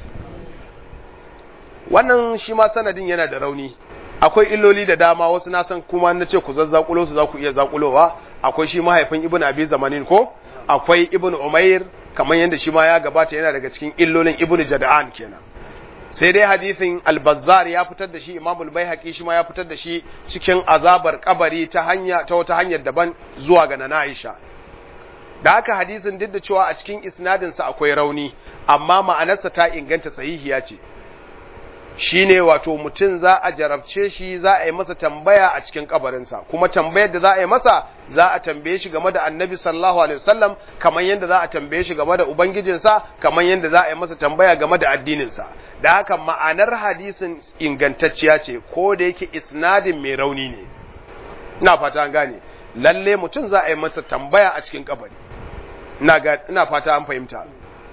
wannan shi ma sanadin yana da rauni akwai illoli da dama wasu na san kuma na ce ku zazzakulo su za ku iya zakulowa akwai shi mahaifin ibn abi zamanin ko akwai ibn umair kamar yadda shi ma ya gabata yana daga cikin illolin ibn jada'an kenan sai dai hadisin al-bazzar ya fitar da shi imam al-baihaqi shi ma ya fitar da shi cikin azabar kabari ta hanya ta wata hanyar daban zuwa ga nana aisha da haka hadisin duk da cewa a cikin isnadinsa akwai rauni amma ma'anarsa ta inganta sahihiya ce shine wato mutum za a jarabce shi za a yi masa tambaya a cikin kabarinsa kuma tambayar da za a yi masa za a tambaye shi game da annabi sallallahu alaihi wasallam kamar yadda za a tambaye shi game da ubangijinsa kamar yadda za a yi masa tambaya game da addininsa da haka ma'anar hadisin ingantacciya ce ko da yake isnadin mai rauni ne ina fata an gane lalle mutum za a yi masa tambaya a cikin kabari ina ina fata an fahimta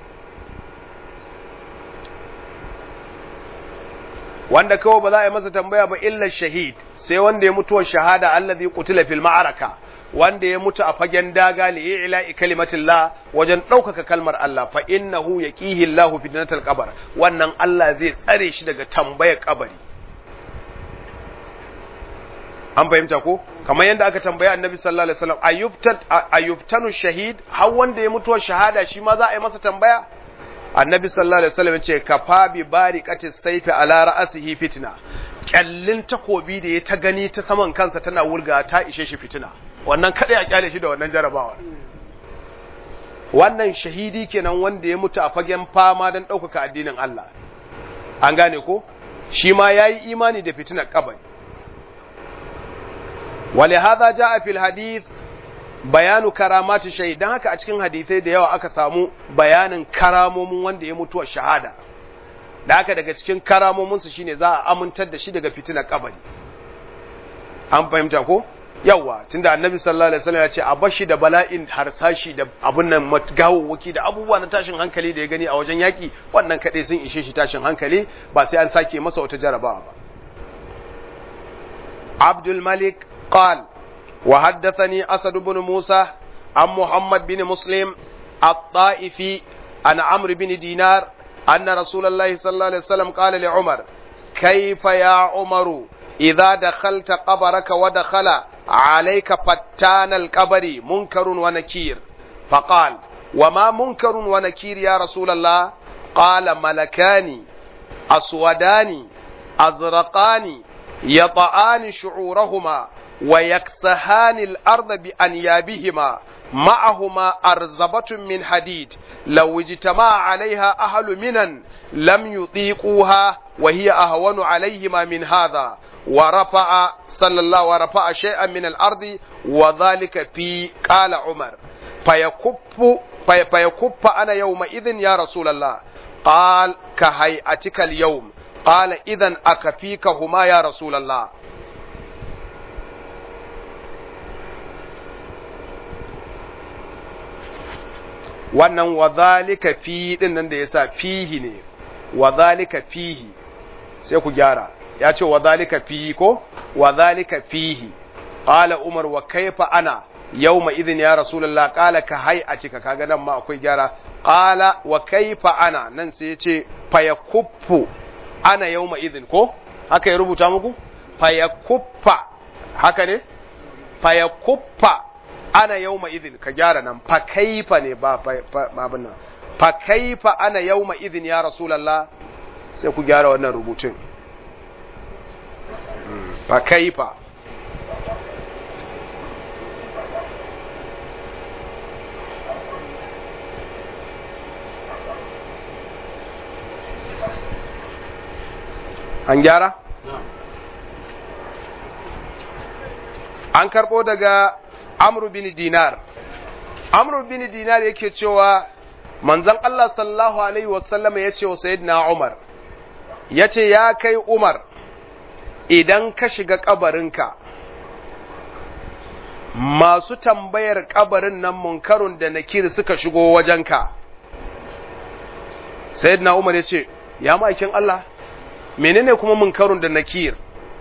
wanda kawai ba za a yi masa tambaya ba illa shahid sai wanda ya mutuwa shahada allazi qutila fil ma'araka wanda ya mutu a fagen daga li ila'i kalimatillah wajen ɗaukaka kalmar Allah fa innahu yaqihi Allahu fitnatal qabr wannan Allah zai tsare shi daga tambayar kabari an fahimta ko kamar yadda aka tambaya annabi sallallahu alaihi wasallam ayyubtan ayyubtanu shahid har wanda ya mutuwa shahada shi ma za a yi masa tambaya annabi sallallahu alaihi wasallam ce kafa bi bariqati sayfi ala ra'sihi fitna kyallin takobi da ya ta gani ta saman kansa tana wurga ta ishe shi fitina wannan kada ya kyale shi da wannan jarabawa wannan shahidi kenan wanda ya mutu a fagen fama don ɗaukaka addinin Allah an gane ko shi ma yayi imani da fitinar kabari ولهذا جاء في الحديث bayanu karamati shahid dan haka a cikin hadisai da yawa aka samu bayanin karamomin wanda ya mutuwa shahada da haka daga cikin karamominsu shine za a amintar da shi daga fitinar kabari an fahimta ko yawa tunda annabi sallallahu alaihi wasallam ya ce a bashi da bala'in harsashi da abun nan gawawwaki da abubuwa na tashin hankali da ya gani a wajen yaki wannan kadai sun ishe shi tashin hankali ba sai an sake masa wata jarabawa ba Abdul Malik qal wa haddathani Asad ibn Musa an Muhammad bin Muslim at-Ta'ifi an Amr bin Dinar anna Rasulullahi sallallahu alaihi wasallam qala li Umar kayfa ya Umaru إذا دخلت قبرك ودخل عليك فتان القبر منكر ونكير فقال وما منكر ونكير يا رسول الله قال ملكان أسودان أزرقان يطآن شعورهما ويكسهان الأرض بأنيابهما معهما أرزبة من حديد لو اجتمع عليها أهل منن لم يطيقوها وهي أهون عليهما من هذا ورفع صلى الله ورفع شيئا من الأرض وذلك في قال عمر فيكف في فيكف أنا يومئذ يا رسول الله قال كهيئتك اليوم قال إذا أكفيكهما يا رسول الله wannan wa zalika fi din nan da yasa fihi ne wa zalika fihi sai ku gyara ya ce wa zalika fihi ko wa zalika fihi qala umar wa kaifa ana yawma idhin ya rasulullah qala ka hay a cika kaga nan ma akwai gyara qala wa kaifa ana nan sai ya ce fayakuffu ana yawma idhin ko haka ya rubuta muku fayakuffa haka ne fayakuffa ana yawma idhin ka gyara nan fa kaifa ne ba abin nan fa kaifa ana yawma idhin ya rasulullah sai ku gyara wannan rubutun fa kaifa an gyara an karbo daga amru bin dinar amru bin dinar yake cewa manzon Allah sallallahu alaihi wasallama ya ce wa sayyidina Umar ya ce ya kai Umar idan ka shiga kabarinka masu tambayar kabarin nan munkarun da nakir suka shigo wajenka sayyidina Umar ya ce ya ma'aikin Allah menene kuma munkarun da nakir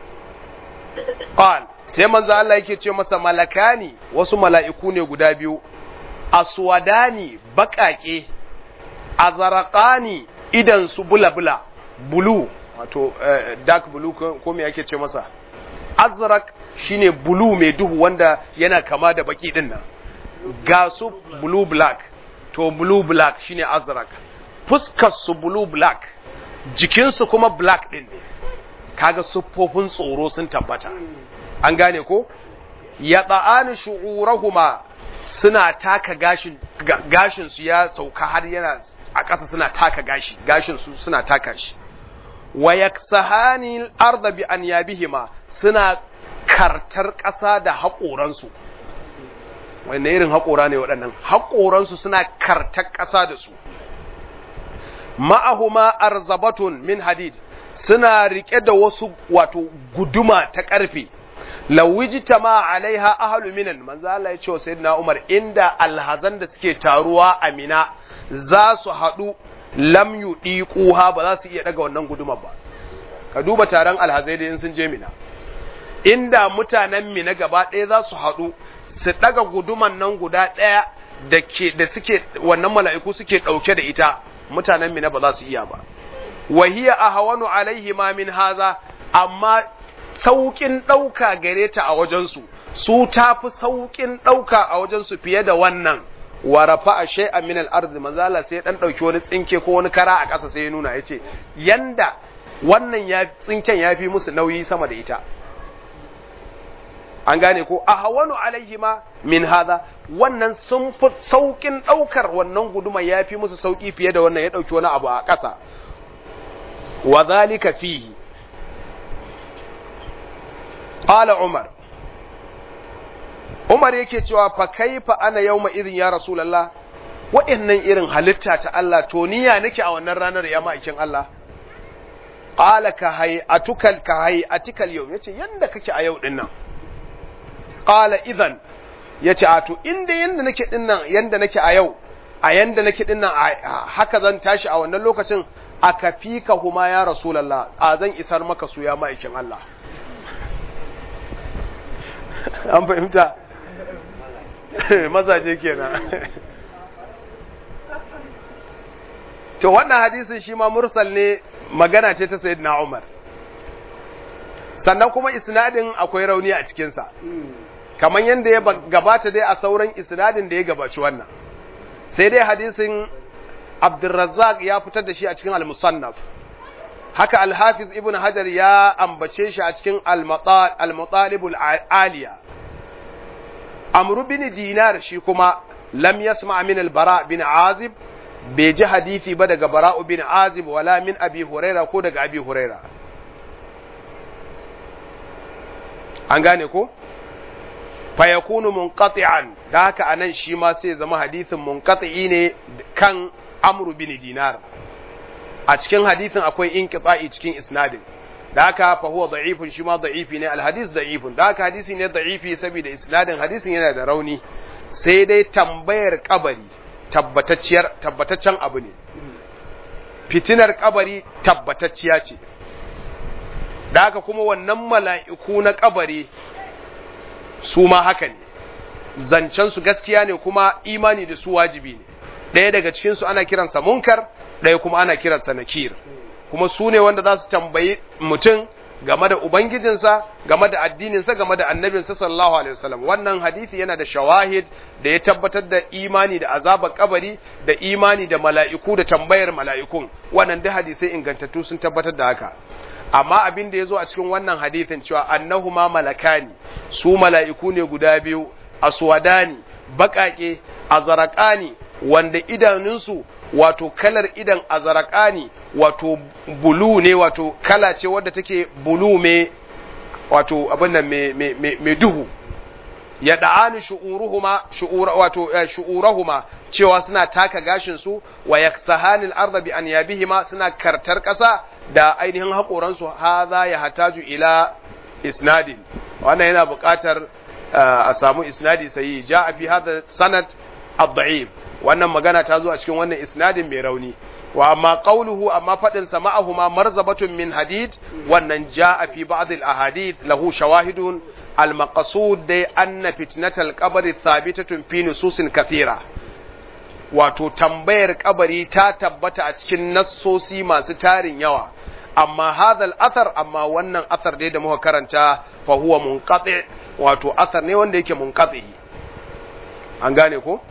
qal sai manzo Allah yake ce masa malakani wasu mala'iku ne guda biyu aswadani baƙaƙe azaraqani idan su bula-bula bulu wato dark blue ko me yake ce masa azraq shine blue mai duhu wanda yana kama da baki din nan ga su blue black to blue black shine azraq fuskar su blue black jikinsu kuma black din ne kaga siffofin tsoro sun tabbata an gane ko ya tsa'ani shu'urahuma suna taka gashin gashin su ya sauka har yana a ƙasa suna taka gashi gashin su suna taka shi wa yaksahani al-ardh bi anyabihima suna kartar ƙasa da haƙoransu wanne irin haƙora ne waɗannan haƙoransu suna kartar ƙasa da su ma'ahuma arzabatun min hadid suna rike da wasu wato guduma ta ƙarfe lawijita ma alaiha ahlu minan manzo Allah ya ce wa sayyidina Umar inda alhazan da suke taruwa a Mina za su haɗu lam yudiquha ba za su iya daga wannan gudumar ba ka duba taron alhazai da in sun je Mina inda mutanen Mina gaba ɗaya za su haɗu su daga guduman nan guda ɗaya da ke da suke wannan mala'iku suke ɗauke da ita mutanen Mina ba za su iya ba wahiya ahwanu alaihi ma min haza amma sauƙin ɗauka gare ta a wajensu su ta fi sauƙin ɗauka a wajensu fiye da wannan wa rafa a shay'an min al-ard manzala sai dan dauki wani tsinke ko wani kara a ƙasa sai ya nuna yace yanda wannan ya tsinken ya fi musu nauyi sama da ita an gane ko a hawanu alaihima min hadha wannan sun fi sauƙin ɗaukar wannan guduma ya fi musu sauƙi fiye da wannan ya ɗauki wani abu a ƙasa wa zalika fihi qala umar Umar yake cewa fa kaifa ana yawma idhin ya Rasulullah wa'annan irin halitta ta Allah to niya nake a wannan ranar ya ma'aikin Allah qala ka hay atukal ka hay atikal yau yace yanda kake a yau din nan qala idan yace a to inda yanda nake din nan yanda nake a yau a yanda nake din nan haka zan tashi a wannan lokacin aka fika huma ya Rasulullah a zan isar maka su ya ma'aikin Allah an fahimta mazaje kenan to wannan hadisin shi ma mursal ne magana ce ta sayyidina Umar sannan kuma isnadin akwai rauni a cikinsa kamar yadda ya gabata dai a sauran isnadin da ya gabaci wannan sai dai hadisin Abdurrazzaq ya fitar da shi a cikin al-Musannaf haka al-Hafiz Ibn Hajar ya ambace shi a cikin al-Matalib al-Aliya Amr bin Dinar shi kuma lam yasma min al-Bara bin Azib bai ji hadisi ba daga Bara'u bin Azib wala min Abi Huraira ko daga Abi Huraira an gane ko fa yakunu munqati'an da haka anan shi ma sai zama hadisin munqati ne kan Amr bin Dinar a cikin hadisin akwai inqita'i cikin isnadin da haka fa huwa da'ifun shi ma da'ifi ne alhadis da'ifun da haka hadisi ne da'ifi saboda isnadin hadisin yana da rauni sai dai tambayar kabari tabbatacciyar tabbataccen abu ne fitinar kabari tabbatacciya ce da haka kuma wannan mala'iku na kabari su ma haka ne zancen su gaskiya ne kuma imani da su wajibi ne ɗaya daga cikin su ana kiransa munkar ɗaya kuma ana kiransa nakir kuma su ne wanda za su tambayi mutum game da ubangijinsa game da addininsa game da annabinsa sallallahu alaihi wasallam wannan hadisi yana da shawahid da ya tabbatar da imani da azabar kabari da imani da mala'iku da tambayar mala'ikun wannan duk hadisai ingantattu sun tabbatar da haka amma abin da ya zo a cikin wannan hadisin cewa annahuma malakani su mala'iku ne guda biyu aswadani baƙaƙe azaraqani wanda idanunsu wato kalar idan azarakani wato bulu ne wato kala ce wadda take bulu me wato abin nan mai duhu ya da'ani shu'uruhuma shu'ura wato shu'urahuma cewa suna taka gashin su wa yaksahani al-ardh bi anyabihima suna kartar kasa da ainihin hakoran su hadha ya hataju ila isnadin wannan yana buƙatar a samu isnadi sai ja fi hadha sanad ad-da'if wannan magana ta zo a cikin wannan isnadin mai rauni wa amma qawluhu amma fadin sa ma'ahuma marzabatun min hadid wannan jaa fi ba'd al ahadith lahu shawahidun al maqsud dai anna fitnatal qabr thabitatun fi nususin kathira wato tambayar kabari ta tabbata a cikin nassosi masu tarin yawa amma hadal athar amma wannan athar dai da muka karanta fa huwa munqati wato athar ne wanda yake munqati an gane ko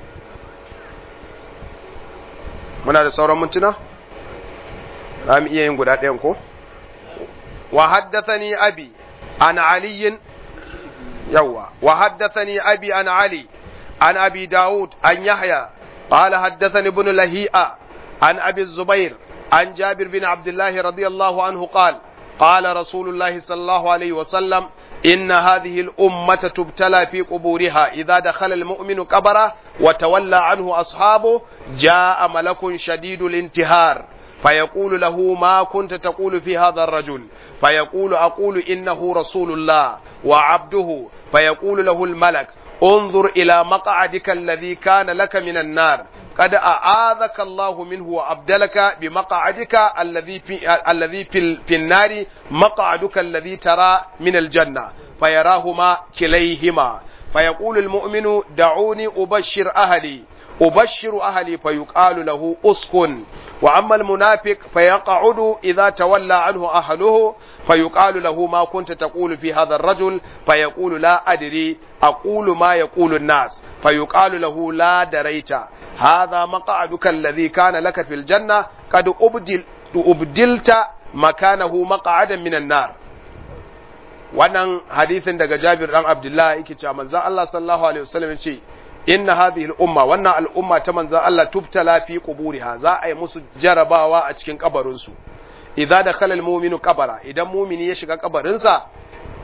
muna da sauran mintuna za mu iya yin guda ɗayan ko wa haddathani abi an aliyin yawa wa haddathani abi an ali an abi daud an yahya قال حدثني ابن لهيئة عن أبي الزبير عن جابر بن عبد الله رضي الله عنه قال قال رسول الله صلى الله عليه وسلم إن هذه الأمة تبتلى في قبورها إذا دخل المؤمن قبره وتولى عنه أصحابه جاء ملك شديد الانتهار فيقول له ما كنت تقول في هذا الرجل فيقول أقول إنه رسول الله وعبده فيقول له الملك انظر إلى مقعدك الذي كان لك من النار قد أعاذك الله منه وأبدلك بمقعدك الذي في الذي في, في النار مقعدك الذي ترى من الجنة فيراهما كليهما فيقول المؤمن دعوني أبشر أهلي أبشر أهلي فيقال له أسكن وأما المنافق فيقعد إذا تولى عنه أهله فيقال له ما كنت تقول في هذا الرجل فيقول لا أدري أقول ما يقول الناس فيقال له لا دريت هذا مقعدك الذي كان لك في الجنة قد أبدل أبدلت مكانه مقعدا من النار wannan hadisin daga Jabir dan Abdullah yake cewa manzon Allah sallallahu alaihi wasallam ce inna hadhihi al-umma wannan al'umma ta manzon Allah tubtala fi quburiha za a yi musu jarabawa a cikin kabarin su idza dakhala al-mu'minu qabara idan mu'mini ya shiga kabarin sa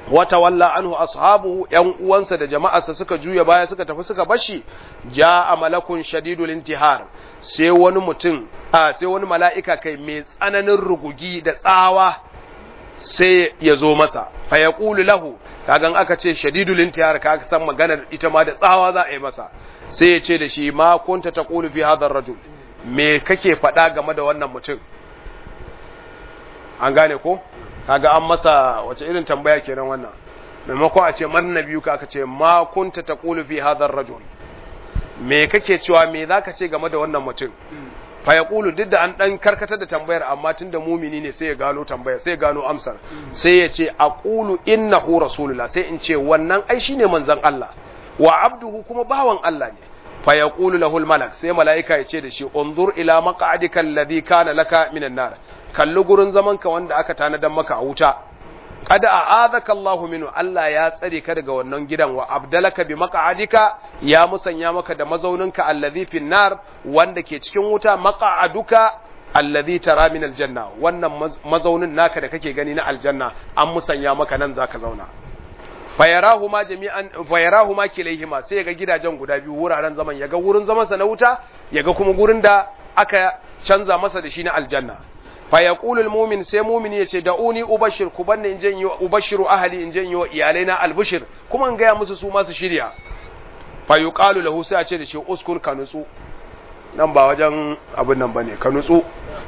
wata walla anhu ashabuhu yan uwansa da jama'arsa suka juya baya suka tafi suka bashi jaa malakun shadidul intihar sai wani mutum a sai wani mala'ika kai mai tsananin rugugi da tsawa sai ya zo masa fa yaqulu lahu kagan aka ce shadidul intihar ka san maganar ita ma da tsawa za a yi masa sai ya ce da shi ma kunta taqulu fi hadha ar-rajul me kake faɗa game da wannan mutum an gane ko kaga an masa wace irin tambaya kenan wannan maimakon a ce man biyu ka aka ce ma kunta taqulu fi hadha ar-rajul me kake cewa me zaka ce game da wannan mutum fa yaqulu duk da an dan karkatar da tambayar amma tunda mumini ne sai ya gano tambayar sai ya gano amsar sai ya ce aqulu innahu rasulullah sai in ce wannan ai shine manzon Allah wa abduhu kuma bawan Allah ne fa yaqulu lahu al-malak sai malaika ya ce da shi unzur ila maq'adika alladhi kana laka minan nar kalli gurin zaman ka wanda aka tanadan maka a wuta kada a'adaka Allahu minhu Allah ya tsare ka daga wannan gidan wa abdalaka bi maq'adika ya musanya maka da mazauninka alladhi fin nar wanda ke cikin wuta maq'aduka alladhi tara min aljanna wannan mazaunin naka da kake gani na aljanna an musanya maka nan zaka zauna fayarahuma jami'an fayarahuma kilayhima sai yaga gidajen guda biyu wuraren zaman yaga wurin zaman sa na wuta yaga kuma gurin da aka canza masa da shi na aljanna fayaqulu almu'min sai mu'min yace da'uni ubashir ku banne in je ubashiru ahli in je yi iyalaina albushir kuma in gaya musu su ma su shirya fayuqalu lahu sai a ce da shi uskun ka nutsu nan ba wajen abin nan bane ka nutsu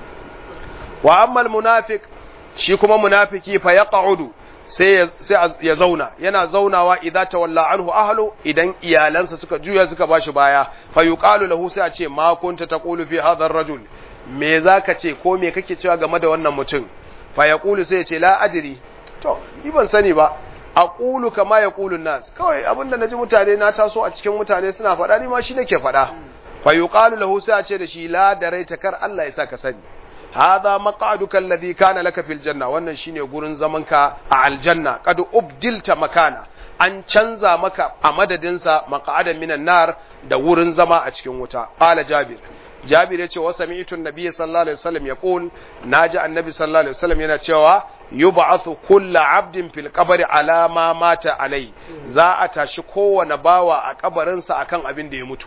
wa amma almunafiq shi kuma munafiki fa yaq'udu sai ya zauna yana zaunawa idza tawalla anhu ahlu idan iyalansa suka juya suka bashi baya fa yuqalu lahu sai a ce ma kunta taqulu fi hadha ar-rajul me zaka ce ko me kake cewa game da wannan mutum fa yaqulu sai ya ce la adri to ni ban sani ba aqulu kama yaqulu nas kawai abinda naji mutane na taso a cikin mutane suna faɗa ni ma shi nake faɗa fa yuqalu lahu sai a ce da shi la daraita kar Allah ya saka sani hadha maq'aduka alladhi kana laka fil janna wannan shine gurin zamanka a aljanna qad ubdilta makana an canza maka a madadin sa maq'adan minan nar da wurin zama a cikin wuta qala jabir jabir yace wa sami'tu an-nabiy sallallahu alaihi wasallam yaqul naji annabi sallallahu alaihi wasallam yana cewa yub'athu kullu 'abdin fil qabri ala ma mata alai za a tashi kowane bawa a kabarinsa akan abin da ya mutu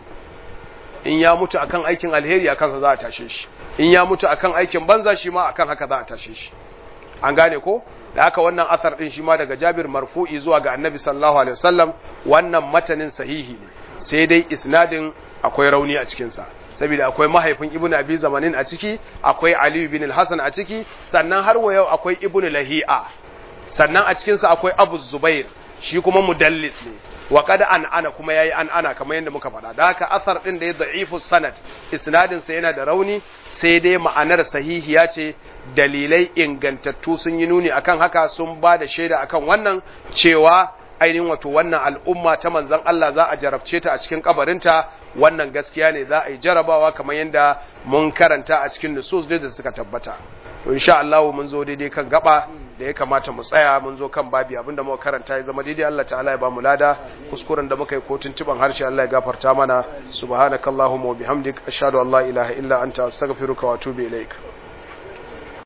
in ya mutu akan aikin alheri akan sa za a tashe shi in ya mutu akan aikin banza shi ma akan haka za a tashe shi an gane ko da haka wannan asar din shi ma daga Jabir marfu'i zuwa ga Annabi sallallahu alaihi wasallam wannan matanin sahihi ne sai dai isnadin akwai rauni a cikin sa saboda akwai mahaifin Ibn Abi Zamanin a ciki akwai Ali ibn al-Hasan a ciki sannan har wa yau akwai Ibn Lahi'a sannan a cikin sa akwai Abu Zubair shi kuma mudallis ne wa kada an ana kuma yayi an ana kamar yadda muka faɗa da haka asar din da ya da'ifu sanad isnadin sa yana da rauni sai dai ma'anar sahihiya ce dalilai ingantattu sun yi nuni akan haka sun ba da shaida akan wannan cewa ainihin wato wannan al'umma ta manzon Allah za a jarabce ta a cikin kabarinta wannan gaskiya ne za a yi jarabawa kamar yadda mun karanta a cikin nusus da suka tabbata to insha Allah mun zo daidai kan gaba da ya kamata mu tsaya mun zo kan babi abinda muka karanta ya zama daidai Allah ta'ala ya ba mu lada kuskuren da muka yi ko tuntuban harshe Allah ya gafarta mana subhanakallahumma wa bihamdik ashhadu an la ilaha illa anta astaghfiruka wa atubu ilaik